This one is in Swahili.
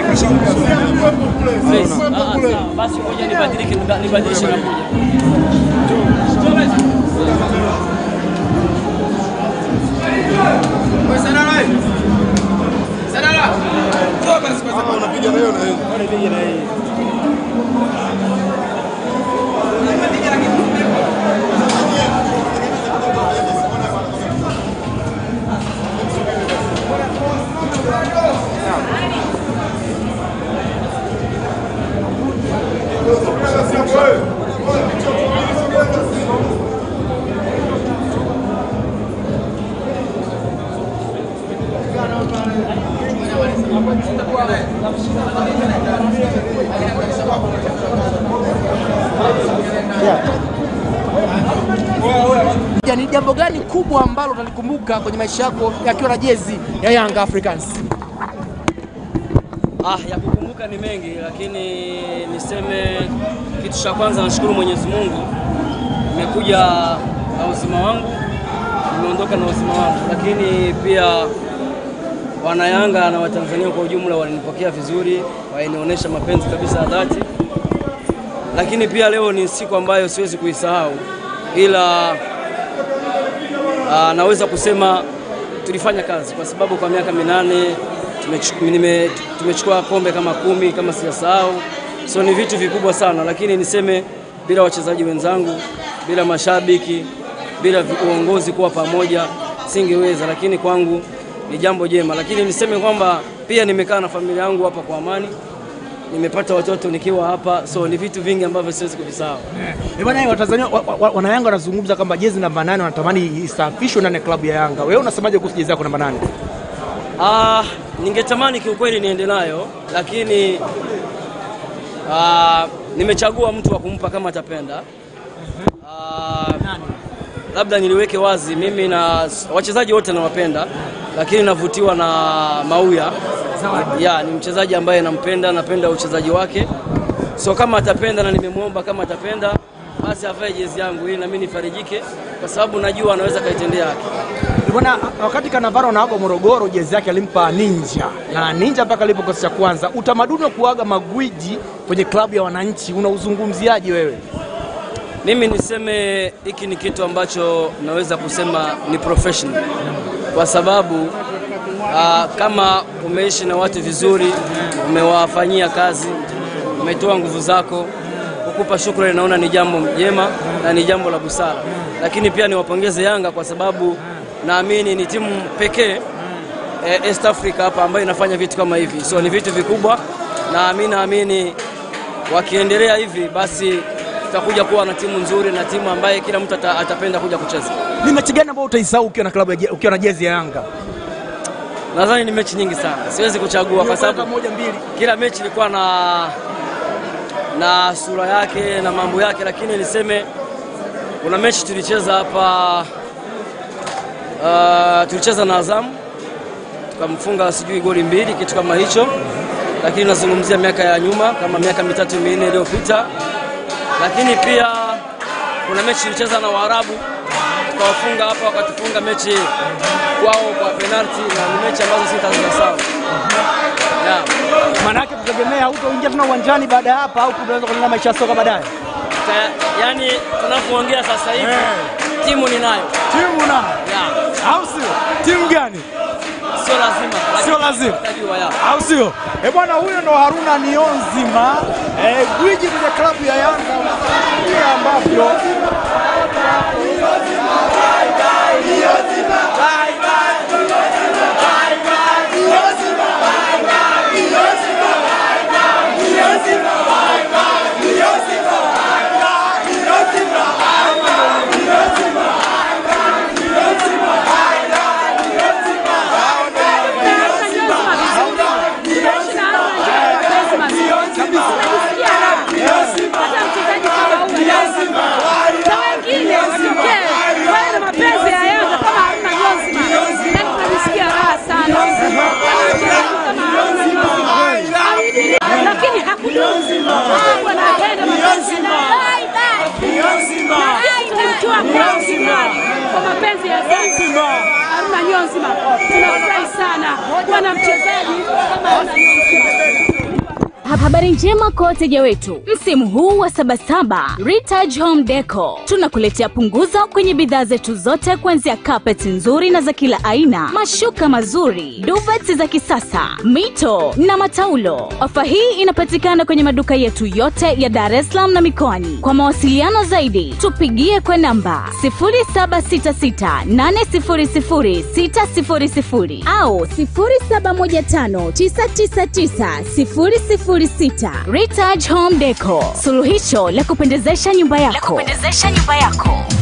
Please. Ah, ah, sawa. Basi ngoja nibadilike nibadilishe na kuja. Unapiga na hiyo na hiyo. Ya, ni jambo gani kubwa ambalo utalikumbuka kwenye maisha yako yakiwa na jezi ya Young Africans? Ah, ya kukumbuka ni mengi, lakini niseme kitu cha kwanza, nashukuru Mwenyezi Mungu, nimekuja na uzima wangu, nimeondoka na uzima wangu, lakini pia wanayanga na Watanzania kwa ujumla walinipokea vizuri, walinionyesha mapenzi kabisa ya dhati, lakini pia leo ni siku ambayo siwezi kuisahau, ila Ah, naweza kusema tulifanya kazi kwa sababu kwa miaka minane tumechu- nime- tumechukua kombe kama kumi kama sijasahau, so ni vitu vikubwa sana, lakini niseme bila wachezaji wenzangu, bila mashabiki, bila vi- uongozi kuwa pamoja singeweza, lakini kwangu ni jambo jema, lakini niseme kwamba pia nimekaa na familia yangu hapa kwa amani, nimepata watoto nikiwa hapa, so ni vitu vingi ambavyo siwezi kuvisahau. Eh, bwana Watanzania wa- wa- wanayanga wanazungumza kwamba jezi namba nane wanatamani isafishwe ndani ya klabu ya Yanga. Wewe unasemaje kuhusu jezi yako namba nane? Ah, ningetamani kiukweli niende nayo lakini ah, nimechagua mtu wa kumpa kama atapenda. Ah, labda niliweke wazi, mimi na wachezaji wote nawapenda, lakini navutiwa na Mauya. Ya, ni mchezaji ambaye nampenda, napenda uchezaji wake, so kama atapenda na nimemwomba kama atapenda, basi avae jezi yangu ili na mimi nifarijike, kwa sababu najua anaweza kaitendea haki. Eh, Bwana, wakati Kanavaro anaaga Morogoro, jezi yake alimpa Ninja na Ninja mpaka alipo kikosi cha kwanza. Utamaduni wa kuaga magwiji kwenye klabu ya wananchi unauzungumziaje wewe? Mimi niseme hiki ni kitu ambacho naweza kusema ni professional, kwa sababu aa, kama umeishi na watu vizuri, umewafanyia kazi, umetoa nguvu zako, kukupa shukrani, naona ni jambo jema na ni jambo la busara. Lakini pia niwapongeze Yanga kwa sababu naamini ni timu pekee eh, East Africa hapa ambayo inafanya vitu kama hivi, so ni vitu vikubwa, na mimi naamini wakiendelea hivi basi tutakuja kuwa na timu nzuri na timu ambaye kila mtu ata, atapenda kuja kucheza. Ni mechi gani ambayo utaisahau ukiwa na klabu ya je- ukiwa na jezi ya Yanga? Nadhani ni mechi nyingi sana, siwezi kuchagua kwa sababu moja mbili. kila mechi ilikuwa na na sura yake na mambo yake, lakini niseme kuna mechi tulicheza hapa uh, tulicheza na Azam tukamfunga sijui goli mbili kitu kama hicho, lakini nazungumzia miaka ya nyuma kama miaka mitatu minne iliyopita. Lakini pia kuna mechi tulicheza na Waarabu tukawafunga hapa, wakatufunga mechi kwao kwa penalti, na ni mechi ambazo sitazisahau. Yeah. Maana yake tutegemea hautoingia tena uwanjani baada ya hapa au tunaweza kuendelea maisha ya soka baadaye. Ta- yani tunapoongea sasa hivi timu ninayo, Timu na yeah. au sio? Timu gani? sio lazima, Sio lazima. Utajua, yeah. au sio? Eh bwana, huyo ndo Haruna Nionzima, eh, gwiji kwenye klabu ya Yanga. Vile ambavyo lakini hakudumu. Wanapenda mapenzi Bye, bye. Tumemtoa kwa Simani kwa mapenzi ya dhati. Haruna Niyonzima, tunafurahi sana kuwa na mchezaji kama Haruna Niyonzima. Ha- Habari njema kwa wateja wetu, msimu huu wa Sabasaba Ritage Home Deco tunakuletea punguzo kwenye bidhaa zetu zote, kuanzia carpet nzuri na za kila aina, mashuka mazuri, duvets za kisasa, mito na mataulo. Ofa hii inapatikana kwenye maduka yetu yote ya Dar es Salaam na mikoani. Kwa mawasiliano zaidi, tupigie kwa namba 0766800600 au 0715999006. Ritage Home Deco, suluhisho la kupendezesha nyumba yako. La kupendezesha nyumba yako.